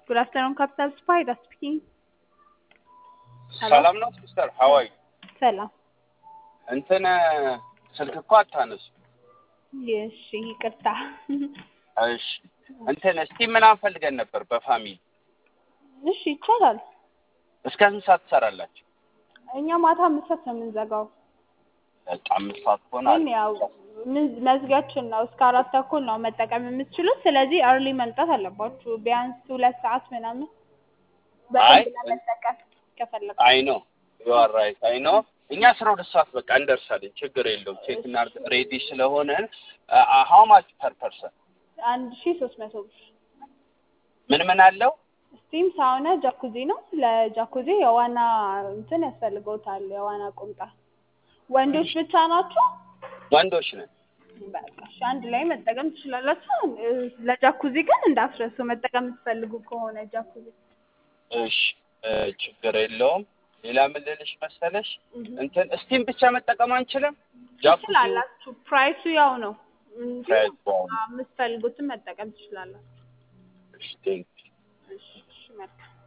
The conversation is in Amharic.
Good afternoon, Capital Spider speaking. Hello? ሰላም ነው ሲስተር ሀዋይ ሰላም። እንትን ስልክ እኮ አታነሱ እሺ፣ ይቅርታ። እሺ እንትን እስቲ ምናምን ፈልገን ነበር በፋሚሊ እሺ፣ ይቻላል። እስከ ስንት ሰዓት ትሰራላችሁ እኛ ማታ አምስት ሰዓት ነው የምንዘጋው፣ በቃ አምስት ሰዓት ከሆነ ግን ያው ምን- መዝጊያችን ነው እስከ አራት ተኩል ነው መጠቀም የምትችሉት። ስለዚህ አርሊ መምጣት አለባችሁ፣ ቢያንስ ሁለት ሰዓት ምናምን አይ፣ በደንብ ለመጠቀም ከፈለጋችሁ። አይ ነው ዩ አር ራይት አይ ነው እኛ አስራ ሁለት ሰዓት በቃ እንደርሳለን ችግር የለውም ቼክ እናድርግ ሬዲ ስለሆነ ሀው ማች ፐር ፐርሰን አንድ ሺ ሶስት መቶ ብር ምን ምን አለው ስቲም ሳውና ጃኩዚ ነው። ለጃኩዚ የዋና እንትን ያስፈልገውታል፣ የዋና ቁምጣ። ወንዶች ብቻ ናቸው። ወንዶች ነን በቃ እሺ፣ አንድ ላይ መጠቀም ትችላላችሁ። እ፣ ለጃኩዚ ግን እንዳትረሱ መጠቀም የምትፈልጉ ከሆነ ጃኩዚ እሺ እ፣ ችግር የለውም ሌላ ምን ልልሽ መሰለሽ እህ፣ እንትን ስቲም ብቻ መጠቀም አንችልም ጃኩዚ ትችላላችሁ። ፕራይሱ ያው ነው እንጂ ፕራይስ ዋው የምትፈልጉትን መጠቀም ትችላላችሁ። እሺ ቴንክ እሺ፣ እሺ፣ መልካም